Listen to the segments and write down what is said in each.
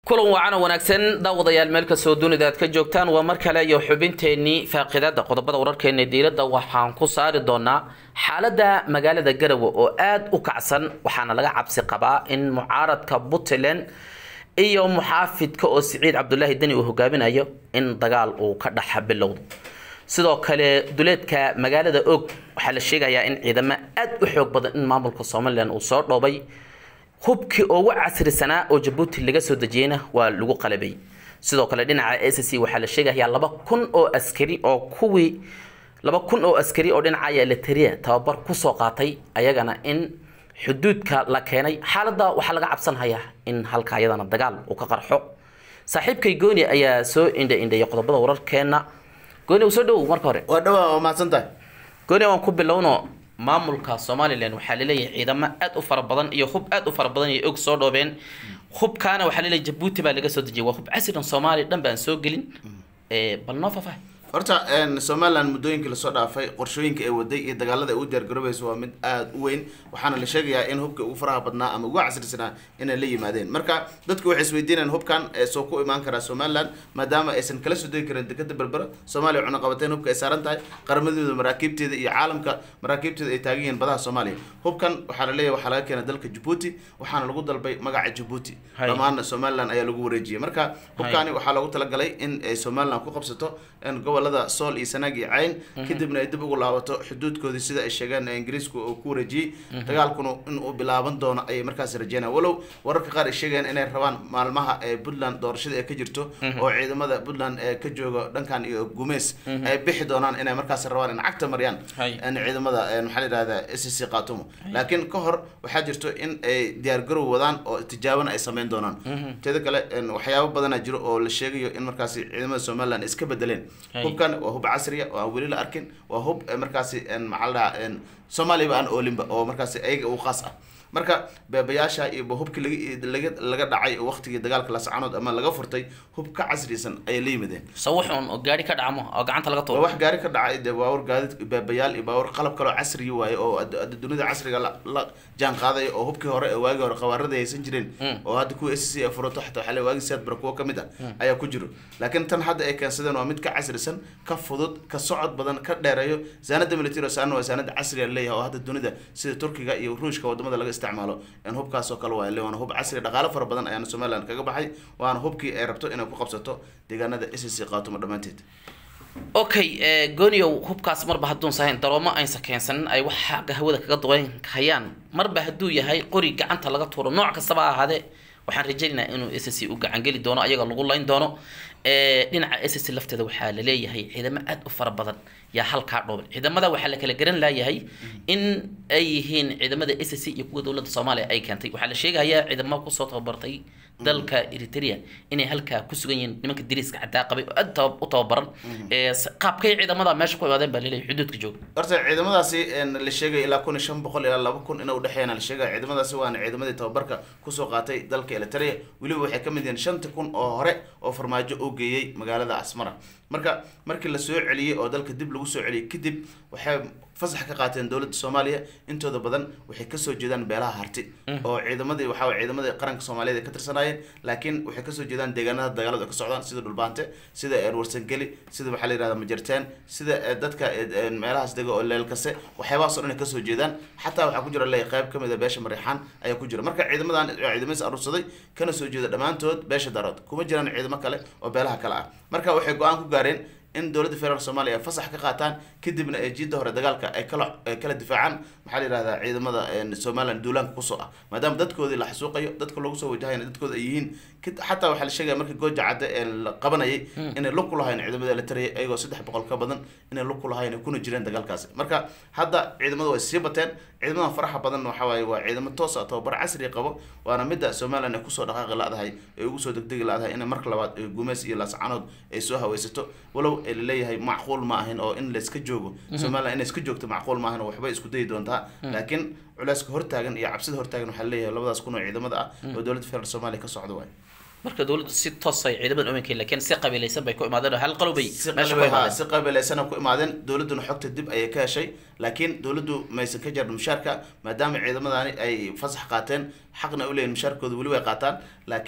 kulan wacan oo wanaagsan daawadayaal meel kastoo dunida aad ka joogtaan waa mar kale iyo xubinteenii faaqidada qodobada wararkeena diiradda waxaan ku saari doonaa xaaladda magaalada garowe oo aada u kacsan waxaana laga cabsi qabaa in mucaaradka puntland iyo muxaafidka oo siciid cabdulaahi deni uu hogaaminayo in dagaal uu ka dhex bilowdo sidoo kale duleedka magaalada og waxaa la sheegayaa in ciidamo aada u xoog badan in maamulka somalilan uu soo dhoobay hubkii ugu casrisanaa oo jabuuti laga soo dejiyeyna waa lagu qalabay sidoo kale dhinaca s c waxaa la sheegayaa laba kun oo askari oo kuwii laba kun oo askari oo dhinaca eliteria tababar kusoo qaatay ayagana in xuduudka la keenay xaaladda waxaa laga cabsanhayaa in halka ayadana dagaal uu ka qarxo saaxiibkay gooni ayaa soo indha indhaya qodobada wararkeena gooni u soo dhowow marka hore waa dhawaa waa mahadsan tahay gooni waan ku bilowno maamulka somalilan waxaa laleeyahay ciidamo aada u fara badan iyo hub aada u fara badan iyo og soo dhoobeen hubkaana waxaa laleeyahay jabuuti baa laga soo dejiyay waa hub casrigan soomaaliya dhan baan soo gelin bal noo faahfaah horta somalilan muddooyinkii lasoo dhaafay qorshooyinka ay waday iyo dagaalada ay u diyaargaroobayso waa mid aada u weyn waxaana la sheegayaa in hubka ugu faraha badnaa ama ugu casrisanaa inay la yimaadeen marka dadku waxay isweydiinayaan hubkan soo ku imaan karaa somalilan maadaama aysan kala soo degi karin dekada berbera soomaaliya cunaqabateen hubka ay saaran tahay qaramadooda maraakiibteeda iyo caalamka maraakiibteeda ay taagan yihiin badaha soomaaliya hubkan waxaa la leeyahay waxaa laga keenay dalka jabuuti waxaana lagu dalbay magaca jabuuti dhammaan somalilan ayaa lagu wareejiyay marka hubkani waxaa loogu talagalay in ay somalilan ku qabsato gobolada sool iyo sanaag iyo cayn kadibna ay dib ugu laabato xuduudkoodii sida ay sheegeen ingiriisku uu ku wareejiyey dagaalkuna in uu bilaaban doono ayay markaas rajeynaya walow wararka qaar ay sheegayaan inay rabaan maalmaha ee puntland doorashada ee ka jirto oo ciidamada puntland ee ka jooga dhankan iyo gumeys ay bixi doonaan inay markaas rabaan in cagta mariyaan ciidamada maxaa la yidhahda s c khaatumo laakiin ka hor waxaa jirto in ay diyaargarow wadaan oo tijaabana ay sameyn doonaan teeda kale waxyaabo badana jiro oo la sheegayo in markaasi ciidamada somaliland iska bedeleen hubkan waa hub casriya oo aan weli la arkin waa hub markaasi maxaa la dhahaa soomaaliyaba aan oolinba oo markaasi ayaga u khaas ah marka beebayaasha iyo hubkii laga laga dhacay waqtigii dagaalka lascanood ama laga furtay hub ka casrisan ayay la yimideen sawixun oo gaari ka dhacmo oo gacanta laga waa tuuro wax gaari ka dhacay dee baawur gaadid beebayaal iyo baawur qalab kaloo casriya waaye oo ad- dunida casriga la la jaan qaadaya oo hubkii hore ee waagii hore qabaarada ay haysan jireen oo hadda kuwa s c ay furato xataa waxaa le waagii siyaad bara kuwo kamid ah ayaa ku jiro laakiin tan hadda ay keensadeen waa mid ka casrisan ka fudud ka socod badan ka dheereeyo saanada military saana waa saanada casriga leeyahay oo hadda dunida sida turkiga iyo ruushka wadamada laga isticmaalo in hubkaas oo kale waa le waana hub casri dhaqaale fara badan ayaana somaliland kaga baxay waana hubkii ay rabto inay ku qabsato deegaanada s c qaatumo dhammaanteed okay gooniow hubkaas marba hadduun sahayn daroomo aysa keensanin ay wax xagga hawada kaga duqeyn hayaan marba hadduu yahay qori gacanta laga tuuro nooc kastaba ha ahaadee waxaan rajaynaynaa inuu s c u gacangeli doono ayaga lagu layn doono dhinaca s c lafteeda waxaa la leeyahay ciidamo aada u fara badan yaa halkaa dhooban ciidamada waxaa la kala garan laayahay in ay yihiin ciidamada s c iyo kuwa dowladda soomaaliya ay keentay waxaa la sheegayaa ciidamo kusoo tababartay dalka eritrea inay halkaa ku sugan yihiin nimanka dariiska caddaa qabay oo aad taba- u tababaran qaabkay ciidamada meesha ku imaadeen baa laleeyahay xuduudka jooga horta ciidamadaasi la sheegay ilaa kun iyo shan boqol ilaa laba kun ina udhexeeyana la sheegaya ciidamadaasi waana ciidamadii tababarka kusoo qaatay dalka eritrea weliba waxay kamid yihiin shanta kun oo hore oo farmaajo oo geeyey magaalada asmara marka markii la soo celiyey oo dalka dib lagu soo celiyey kadib waxay fasax ka qaateen dowladda soomaaliya intooda badan waxay kasoo jeedaan beelaha harti oo ciidamadii waxaa waye ciidamadii qaranka soomaaliyeed ay ka tirsanaayeen laakiin waxay kasoo jeedaan deegaanada dagaaladu ay ka socdaan sida dhulbaante sida warsangeli sida waxaa la yihahda majarteen sida dadka meelahaas dega oo leelkase waxyaabahaas o dhan ay kasoo jeedaan xataa waxaa ku jira le qayb kamid a beesha mariixaan ayaa ku jira marka ciidamadan ciidamadiis aruursaday kana soo jeeda dhammaantood beesha darood kuma jiraan ciidamo kale oo beelaha kale ah marka waxay go-aan ku gaareen in dowladda federaalk soomaaliya ay fasax ka qaataan kadibna ay jiidda hore dagaalka ay kala ay kala difaacaan maxaa la yihahdaa ciidamada somaliland duulaanka kusoo ah maadaama dadkoodii la xasuuqayo dadka lagu soo wajahayna dadkooda ay yihiin xataa waxaa la sheegaya markii gooja cadde ee la qabanayay inay lug ku lahayn ciidamada la tarayay ayagoo saddex boqol ka badan inay lug ku lahayn ay kuna jireen dagaalkaasi marka hadda ciidamadu way sii bateen ciidamadan faraxa badan waxa waaye waa ciidamo toos ah tababar casri qabo waana midda somaliland ay kusoo dhaqaaqi la-dahay ay ugu soo degdegi la-dahay inay marka labaad gumeys iyo laascanood ay soo haweysato walow ay laleeyahay macquul ma ahin oo in layska joogo somaliland inay iska joogto macquul ma ahin oo waxbay isku dayi doontaa laakiin culeyska hortaagan iyo cabsida hortaagan waxaa laleeyahay labadaas kun oo ciidamada ah oo dowladda federaalk soomaaliya ka socda waay marka dowladdu si toosay ciidamada umankay laakiin si qabiilaysan bay ku imaadeen oo hal qalobay si meesha ku qalbi- imaadeen si qabiilaysana ku imaadeen dowladduna xogta dib ayay ka heshay laakiin dowladdu maysan ka jarin mushaarka maadaama ciidamadani ay fasax qaateen xaqna u leeyihin mushaarkooda weli way qaataan laakiin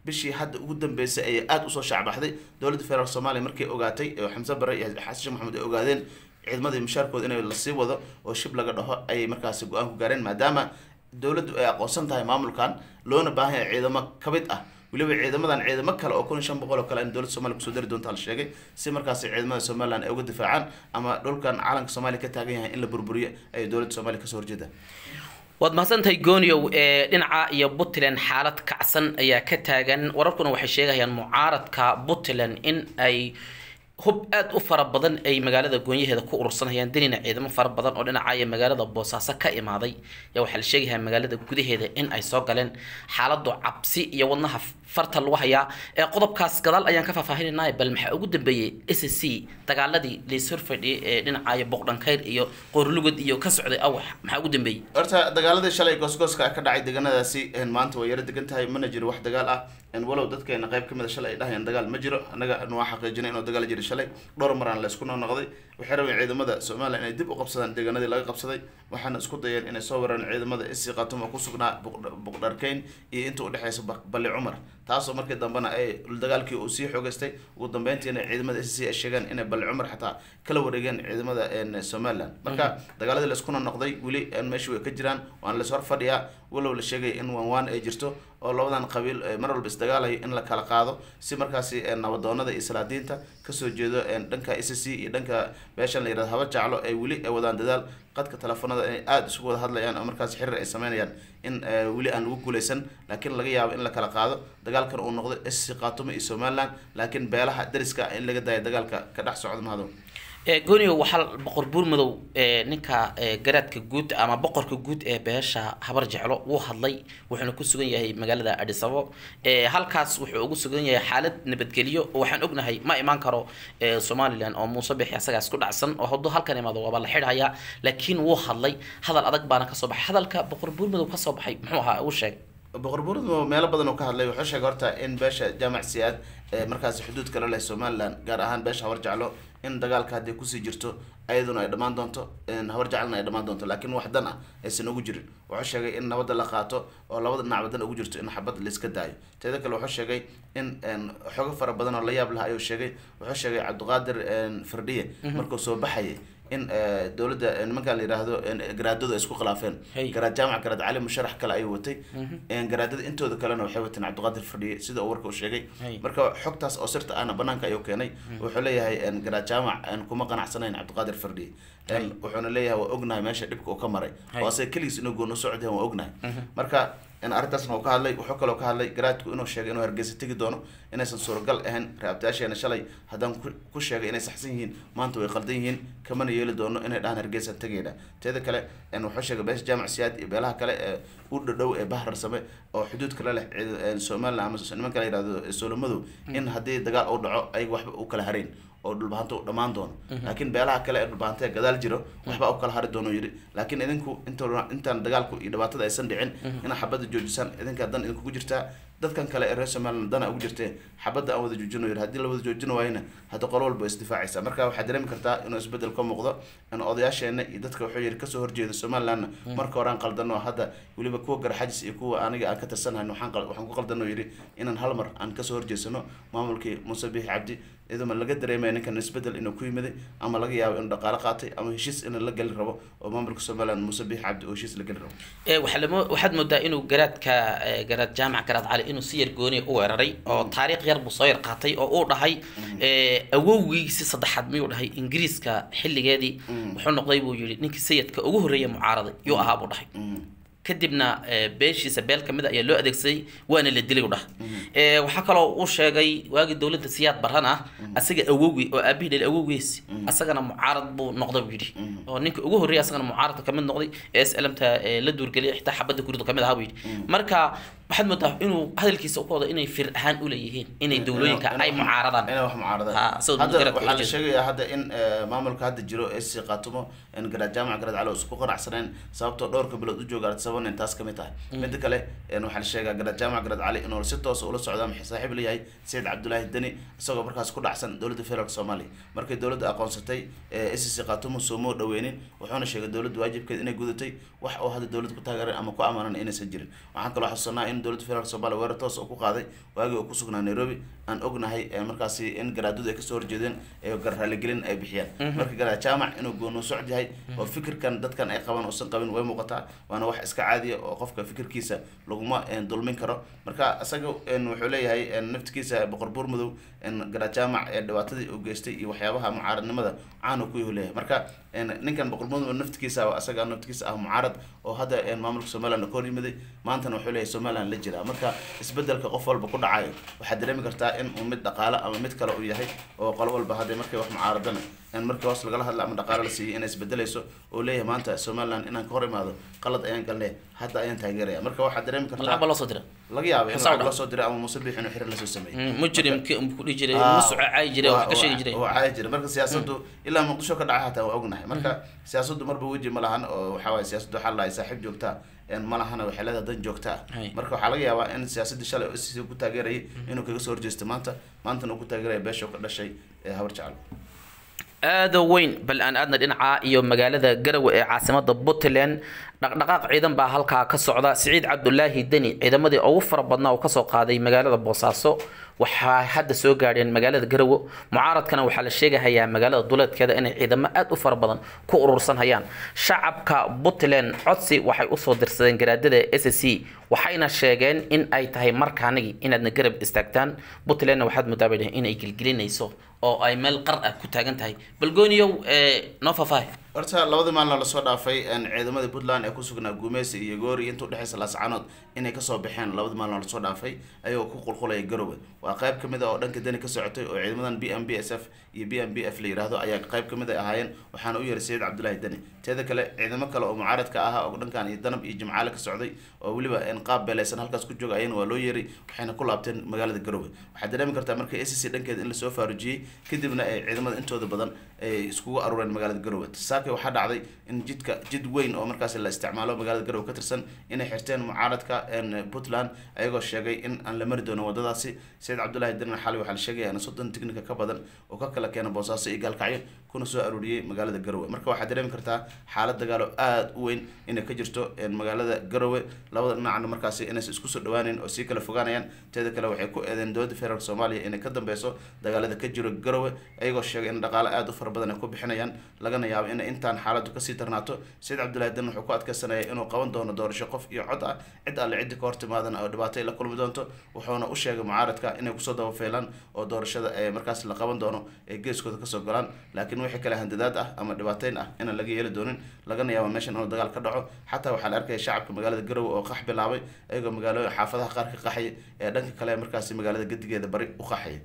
bishii hadda ugu dambeysay ayay aada usoo shacbaxday dowladda federaalk soomaaliya markay ogaatay oo xamse bare iyo xasan sheekh maxamed ay ogaadeen ciidamadii mushaarkooda in lasii wado oo shib laga dhaho ayay markaasi go-aan ku gaareen maadaama dowladdu ay aqoonsan tahay maamulkan loona baahan yahay ciidamo ka mid ah weliba ciidamadan ciidamo kale oo kun iyo shan boqol oo kale in dowladda somalia kusoo dari doonta la sheegay si markaasi ciidamada somaliland ay uga difaacaan ama dhulkan calanka soomaaliya ka taagan yahay in la burburiyo ay dowladda soomaaliya kasoo horjeedaan waad mahadsantahay gooniow ee dhinaca iyo puntland xaalad kacsan ayaa ka taagan wararkuna waxay sheegayaan mucaaradka puntland in ay hub aada u fara badan ay magaalada goonyaheeda ku urursanayaan danina ciidamo fara badan oo dhinacaya magaalada boosaaso ka imaaday yaa waxaa la sheegayaa magaalada gudaheeda in ay soo galeen xaaladu cabsi iyo wadnaha farta lagu hayaa ee qodobkaas gadaal ayaan ka faahfaahinayna bal maxaa ugu dambeeyey s c dagaaladii laishor fadhiyay ee dhinacaya boqdhankayr iyo qoorlugad iyo ka socday awax maxaa ugu dambeeyey horta dagaaladii shalay goosgooska ka dhacay deegaanadaasi maanta way yaro degan tahay mana jiro wax dagaal ah walow dadkeena qayb kamid a shalay ay dhahayaan dagaal ma jiro annaga waa xaqiijinay inuu dagaal jiro shalay dhowr maraan la isku noqnoqday waxay rabeen ciidamada somalilan inay dib u qabsadaan deegaanadii laga qabsaday waxaana isku dayeen inay soo waraan ciidamada isi qatum oo kusugnaa buqdharkeyn iyo inta udhexeysa balli cumar taasoo markii dambena ay dagaalkii uu sii xoogeystay ugu dambeyntiina ciidamada s c ay sheegeen inay balli cumar xataa kala wareegeen ciidamada somaliland marka dagaaladii la iskuna noqday weli meesha way ka jiraan waana lais hor fadhiyaa walow la sheegay in waan waan ay jirto oo labadan qabiil mar walba isdagaalayo in la kala qaado si markaasi nabadoonada iyo salaadiinta kasoo jeedo dhanka s c iyo dhanka beeshan la yirahdo haba jaclo ay weli ay wadaan dadaal qadka telefoonada inay aada isugu wada hadlayaan oo markaasi xiriir ay sameynayaan in weli aan lagu guuleysan laakiin laga yaabo in la kala qaado dagaalkan uu noqdo s c qaatumo iyo somaliland laakiin beelaha dariska in laga daayo dagaalka ka dhex socdo mahado gooniyo waxaa boqor buurmadow ninka garaadka guud ama boqorka guud ee beesha habar jeclo wuu hadlay wuxuuna ku sugan yahay magaalada adhisabo halkaas wuxuu ugu sugan yahay xaalad nabadgelyo oo waxaan ognahay ma imaan karo somalilan oo muuse bixi asagaas ku dhacsan oo hadduu halkan imaado waaba la xidhayaa laakiin wuu hadlay hadal adag baana kasoo baxay hadalka boqor buurmadow kasoo baxay muxuu ahaa uu sheeg boqor buurmadow meelo badan oo ka hadlay wuxuu sheegay horta in beesha jaamac siyaad ee markaasi xuduud kala leh somaliland gaar ahaan beesha habar jeclo in dagaalka hadday kusii jirto ayaduna ay dhammaan doonto habar jeclana ay dhammaan doonto laakiin wax dan ah aysan ugu jirin wuxuu sheegay in nabadda la qaato oo labada dhinac dan ugu jirto in xabad laiska daayo teeda kale wuxuu sheegay in xogo fara badan oo la yaab laha ayuu sheegay wuxuu sheegay cabdiqaadir firdhiye markuu soo baxayay in dowladda nimankan la yidhaahdo garaadadu ay isku khilaafeen garaad jaamac garaad cali musharax kale ayuu watay garaadada intooda kalena waxay wateen cabdiqaadir fadhiye sida uu warka u sheegay marka xogtaas oo sirta ahna banaanka ayuu keenay wuxuu leeyahay garaad jaamac kuma qanacsanayn cabdiqaadir fadhiye wuxuuna leeyahay waa ognahay meesha dhibka uu ka maray oo asaga keligiis inuu goon u socday waa ognahay marka arrintaasna uu ka hadlay wuxuu kaloo ka hadlay garaadku inuu sheegay inuu hargeysa tegi doono inaysan suuragal ahayn raabtayaasheena shalay haddaan ku sheegay inay saxsan yihiin maanta way qaldan yihiin kamana yeeli doono inay dhahaan hargeysa tegayna teeda kale wuxuu sheegay beesha jaamac siyaad iyo beelaha kale ee u dhadhow ee bahar same oo xuduud kale leh somaliland ama nimanka la yihahdo soolomadow in haddii dagaal uu dhaco ayaga waxba u kala harayn oo dhulbahanta u dhammaan doono laakiin beelaha kale ee dhulbahanta gadaal jiro waxba u kala hari doono yidhi laakiin idinku int intaan dagaalku iyo dhibaatada aysan dhicin inaa xabadda joojisaan idinkaa dan idinkugu jirtaa dadkan kale ee reer somaliland dana ugu jirtee xabadda aan wada joojino yidhi haddii la wada joojin waayna hadda qolo walba isdifaacaysa marka waxaad dareemi kartaa inuu isbedel ka muuqdo in odayaasheena iyo dadka wuxuu yidhi kasoo horjeeda somalilandna marka hore aan qaldano hadda weliba kuwa garxajis iyo kuwa aniga aan ka tirsanhayn waxaan waxaan ku qaldano yidhi inaan hal mar aan kasoo horjeesano maamulkii muuse biixi cabdi iyadoo ma laga dareemaya ninkan isbedel inuu ku yimiday ama laga yaabo inuu dhaqaalo qaatay ama heshiis in la geli rabo oo maamulka somaliland muuse biixi cabdi oo heshiis la geli rabo waxaad moodaa inuu garaadka garaad jaamac garaad cali inuu si yar gooniya u weeraray oo taariikh yar buu soo yar qaatay oo uu dhahay awowgiisi saddexaad miyuu dhahay ingiriiska xilligeedii wuxuu noqday buu yihi ninkii sayidka ugu horreeya mucaaraday yuu ahaa buu dhahay kadibna beeshiisa beel kamid a ayaa loo adeegsaday waana la dilay u dhah waxaa kaloo uu sheegay waagii dowladda siyaad baran ah asaga awowgi oo aabihii dhali awowgiisi asagana mucaarad buu noqday buu yidhi oo ninka ugu horreeya asagana mucaaradka kamid noqday ee slmta la duurgeliyay xitaa xabadda guridu kamid ahaa buu yidhi marka waxaad moodaa inuu hadalkiisa u wado inay fir ahaan uleeyihiin inay dowlooyinka ay mucaaradaan inay wax mucaaradaan hadda waxaa la sheegayaa hadda in maamulka hadda jiro ee si qaatumo in garaad jaamac garaad cali isku qanacsaneen sababtoo dhowrka bilood u jooga artisaban in taas kamid tahay midda kale waxaa la sheegaa garaad jaamac garaad cali inuu si toosa ula socdo ama saaxiib la yahay sayid cabdulaahi deni isagoo markaas ku dhacsan dowladda federaalk soomaaliya markay dowladda aqoonsatay s c qaatumo sooma dhaweynin wuxuuna sheegay dowladda waajibkeed inay gudatay wax oo hadda dowladda ku taageeran ama ku amaanan inaysan jirin waxaan kaloo xasuusanaa in dowladda federaalk soomaaliya weerar toos oo ku qaaday waagii oo ku sugnaa nairobi aan ognahay markaasi in garaadadu ay kasoo horjeedeen ee garraaligelin ay bixiyaan marka garaad jaamac inuu goonu socod yahay oo fikirkan dadkan ay qabaan uusan qabin way muuqataa waana wax iska caadiya oo qofka fikirkiisa laguma dulmin karo marka isaga wuxuu leeyahay naftikiisa boqor buur madow garaad jaamac ee dhibaatadii uu geystay iyo waxyaabaha mucaaradnimada caan ku yahu leeyahay marka ninkan boqor buur madow naftikiisa isaga naftikiisa ah mucaarad oo hadda maamulka somaliland ka hor yimiday maantana wuxuu leeyahay somaliland la jiraa marka isbedelka qof walba ku dhacayo waxaad dareemi kartaa in uu mid dhaqaale ama mid kale uu yahay oo qolo walba hadda markay wax mucaaradana in markii hoos lagala hadla ama dhaqaale la siiyay inay isbedelayso oo leeyahay maanta somaliland inaan ka hor imaado qalad ayaan galnay hadda ayaan taageeraya marka waxaad dareemi kartaa lacag baa loo soo dira laga yaaba in lacag loo soo diray ama muuse biix inuu xirir lasoo sameeyey mujrimki ku dhihi jiray musuco caayi jiray wax ka sheegi jiray oo caayi jiray marka siyaasaddu ilaa muqdisho ka dhaca hataa waa ognahay marka siyaasaddu marba weji ma lahan oo waxaa waaye siyaasaddu waxaa lahay saaxiib joogta ma lahana waxay leedahay dan joogta ah marka waxaa laga yaabaa in siyaasaddii shalay si ku taageerayay inuu kaga soo horjeesto maanta maantana uu ku taageeraya beesha ka dhashay ee habar jecel aada weyn bal aan aadna dhinaca iyo magaalada garowe ee caasimada puntland dhaqdhaqaaq ciidan baa halkaa ka socda siciid cabdulaahi deni ciidamadii ugu fara badnaa oo kasoo qaaday magaalada boosaaso waxaa hadda soo gaadheen magaalada garowe mucaaradkana waxaa la sheegahayaa magaalada duleedkeeda inay ciidamo aada u fara badan ku urursan hayaan shacabka puntland codsi waxay usoo dirsadeen garaadada s c waxayna sheegeen in ay tahay markaanigi inaadna garab istaagtaan puntlandna waxaad moodaa inay gelgelinayso oo ay meel qar ah ku taagan tahay balgooniyow noo faahfaahi horta labadii maalin lasoo dhaafay ciidamadii puntland ee kusugnaa guumeysi iyo goori inta udhexeysa laascanood inay kasoo baxeen labadii maalin lasoo dhaafay ayagoo ku qulqulaya garowe waa qayb kamid a oo dhanka deni ka socotay oo ciidamadan b m b s f iyo b m b f la yiraahdo ayaa qayb kamid ay ahaayeen waxaana u yeeray sayid cabdullaahi deni teeda kale ciidamo kale oo mucaaradka ah oo dhankan iyo danab iyo jimcaale ka socday oo weliba qaab beeleysan halkaas ku jooga ayana waa loo yeeray waxayna ku laabteen magaalada garowe waxaad dareemi kartaa marka a c c dhankeeda in lasoo faarujiyey kadibna ay ciidamada intooda badan ay iskugu aruureen magaalada garowe saaka waxaa dhacday in jidka jid weyn oo markaasi la isticmaalo magaalada garowe ka tirsan inay xirteen mucaaradka puntland ayagoo sheegay in aan la mari doono wadadaasi sayid cabdullaahi dinan xali waxaa la sheegaya in soddon tignika ka badan oo ka kala keena boosaaso iyo gaalkacyo kuna soo aruuriyey magaalada garowe marka waxaad dareemi kartaa xaalad dagaalo aada u weyn inay ka jirto magaalada garowe labada dhinacna markaasi inaysan isku soo dhawaaneyn oo sii kala fogaanayaan teeda kale waxay ku eedeen dowladda federaalk soomaaliya inay ka dambeyso dagaalada ka jiro garowe ayagoo sheegay in dhaqaale aada u fara badan ay ku bixinayaan lagana yaabo in intaan xaaladdu kasii darnaato sayid cabdullahi dan wuxuu ku adkeysanaya inuu qaban doono doorasho qof iyo cod ah cid alle ciddi ka hortimaadana oo dhibaato ay la kulmi doonto wuxuuna u sheegay mucaaradka inay kusoo dabafeelaan oo doorashada ee markaas la qaban doono ee geeskooda kasoo golaan laakiin wixii kale handadaad ah ama dhibaateyn ah inaan laga yeeli doonin lagana yaabo meeshan inuu dagaal ka dhaco xataa waxaa la arkaya shacabka magaalada garowe oo qax bilaabay ayagoo magaalooyin xaafadaha qaar ka qaxaya ee dhanka kale markaasi magaalada gedigeeda bari u qaxaya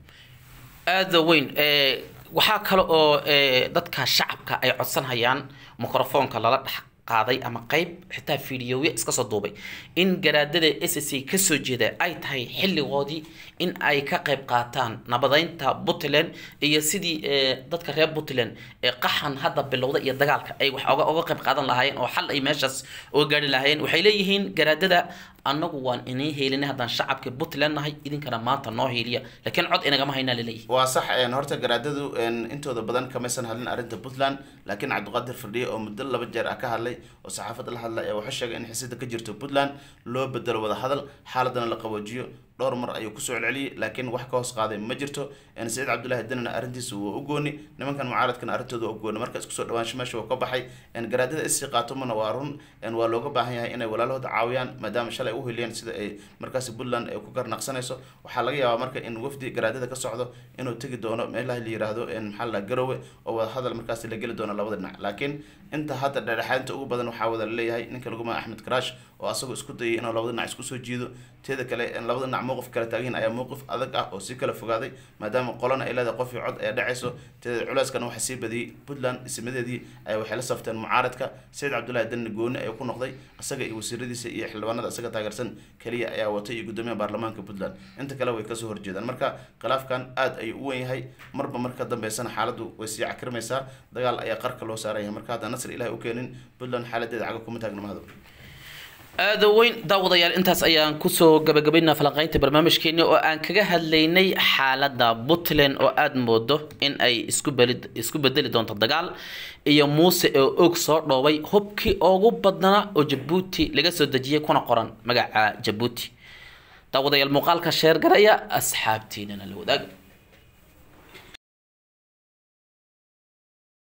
aada weyn waxaa kale oo dadka shacabka ay codsanhayaan microfoonka lala dhex qaaday ama qeyb xitaa fideoya iska soo duubay in garaadada s c kasoo jeeda ay tahay xilligoodii in ay ka qeyb qaataan nabadeynta puntland iyo sidii dadka reer puntland ee qaxan hadda bilowda iyo dagaalka ay wax oga oga qeyb qaadan lahaayeen oo xal ay meeshaas oga gaari lahaayeen waxay leeyihiin garaadada annagu waan inay heelinay haddaan shacabka puntland nahay idinkana maanta noo heeliya laakiin cod inagama haynaa laleeyahay waa sax horta garaadadu intooda badan kamaysan hadlin arrinta puntland laakiin cabdiqaadir firdhiye oo muddo laba jeer ah ka hadlay oo saxaafadda la hadlay ee wuxuu sheegay in xisida ka jirto puntland loo bedelo wada hadal xaaladana la qaboojiyo dhowr mar ayuu kusoo celceliyey laakiin wax ka hoos qaaday ma jirto saciid cabdullaahi danina arrintiisa waa u gooni nimankan mucaaradkana arrintooda waa u gooni marka isku soo dhawaansho meesha waa ka baxay garaadada isii qaatomana waa run waa looga baahan yahay inay walaalahooda caawiyaan maadaama shalay u heliyeen sida ay markaasi puntland ay ku garnaqsanayso waxaa laga yaabaa marka in wafdi garaadada ka socdo inuu tegi doono meelaha la yiraahdo maxaa la garowe oo wada hadal markaasi la geli doono labada dhinac laakiin inta hadda dhexdhexaadinta ugu badan waxaa wada laleeyahay ninka lagu magaca axmed karaash oo asagoo isku dayay inuu labada dhinac isku soo jiido teeda kale labada dhinac mowqif kala taagiin ayaa mowqif adag ah oo sii kala fogaaday maadaama qolana ay leedahay qof iyo cod ee dhacayso teeda culeyskana waxaa sii badiyey puntland ismadeedii ay waxay la safteen mucaaradka sayid cabdullaahi danni gooni ayuu ku noqday isaga iyo wasiiradiisa iyo xildhibaanada isaga taageersan keliya ayaa watay iyo guddoomiyaha baarlamaanka puntland inta kale way kasoo horjeedaan marka khilaafkan aada ayuu u wen yahay marba marka dambeysana xaaladdu way sii cakrimaysaa dagaal ayaa qarka loo saaraya marka hadda nasr ilahi u keenin puntland xaaladeeda caga kuma taagna mahado aada weyn daawadayaal intaas ayaan kusoo gabagabaynaa falanqeynta barnaamijkeeni oo aan kaga hadlaynay xaaladda puntland oo aada moodo in ay isku beli isku bedeli doonto dagaal iyo muuse oo og soo dhoobay hubkii ugu badnaa oo jabuuti laga soo dejiyay kuna qoran magaca jabuuti daawadayaal muuqaalka sheer garaya asxaabtiinana la wadaaga